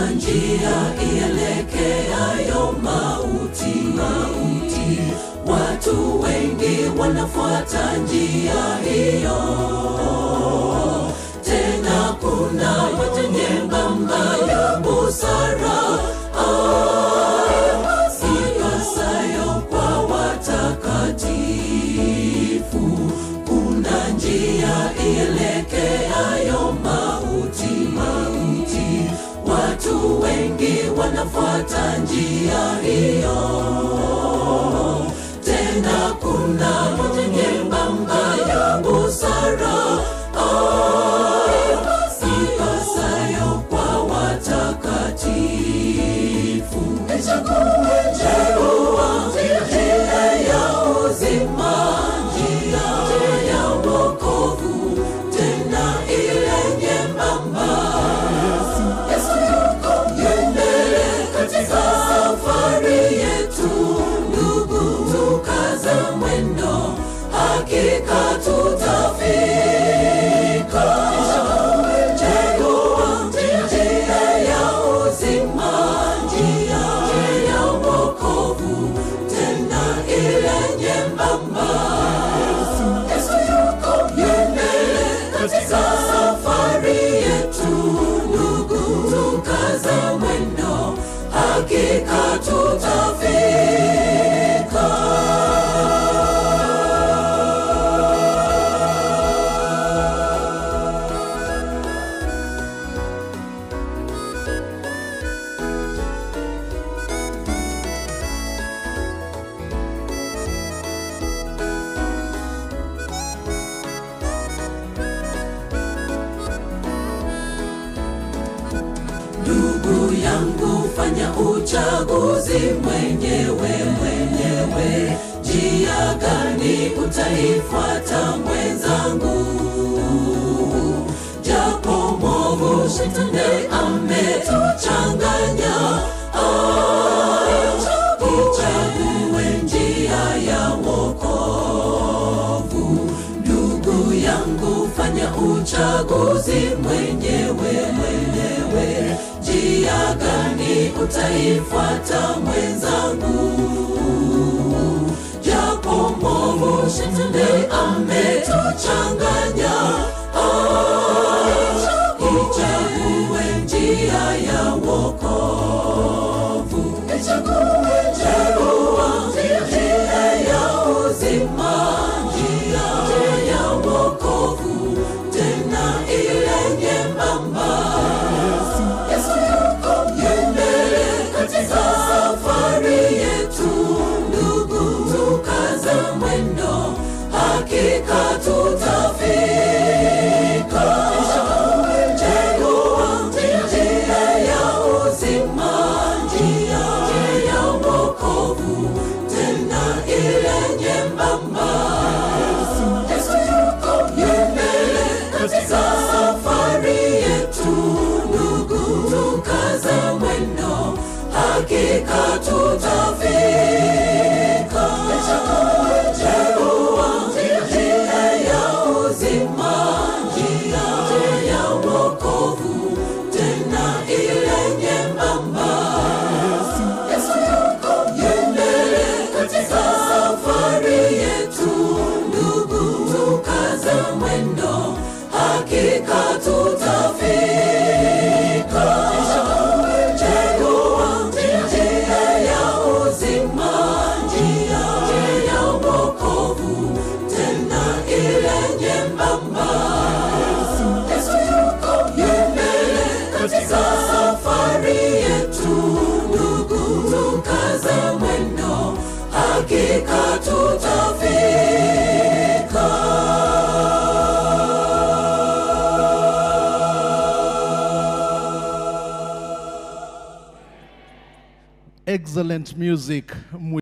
kuna njia ielekeayo mauti, mauti. Watu wengi wanafuata njia hiyo, tena kuna moja nyembamba ya busara ipasayo kwa watakatifu. Kuna njia ielekeayo mauti, mauti. Watu wengi wanafuata njia hiyo, tena kuna moja nyembamba ya busara ipasayo kwa watakatifu. Chagua njia ya uzima, njia ya wokovu, tena ile nyembamba. Yesu yuko mbele katika safari yetu, ndugu, tukaza mwendo, hakika tutafika. Chagua njia ya uzima, njia ya wokovu, tena ile nyembamba. Yesu yuko mbele katika safari yetu, ndugu, tukaza mwendo, hakika tutafika. Ndugu yangu, fanya uchaguzi mwenyewe mwenyewe. Njia gani utaifuata mwenzangu? Japo mwovu shetani ametuchanganya, ah, ichague njia ya wokovu. Ndugu yangu, fanya uchaguzi mwenyewe mwenyewe. Njia gani utaifuata mwenzangu? Japo mwovu shetani ametuchanganya, ah, ichague njia ya wokovu. Chagua njia ya uzima, njia ya wokovu, tena ile nyembamba. Yesu yuko mbele katika safari yetu, ndugu, tukaza mwendo, hakika tutafika. Chagua njia ya uzima, njia ya wokovu, tena ile nyembamba. Yesu yuko mbele katika safari yetu, ndugu, tukaza mwendo, hakika tutafika. Chagua njia ya uzima, njia ya wokovu, tena ile nyembamba. Yesu yuko mbele katika safari yetu, ndugu, tukaza mwendo, hakika tutafika. Chagua njia ya uzima, njia ya wokovu, tena ile nyembamba. Yesu yuko mbele katika safari yetu, ndugu, tukaza mwendo, hakika tutafika. Excellent music.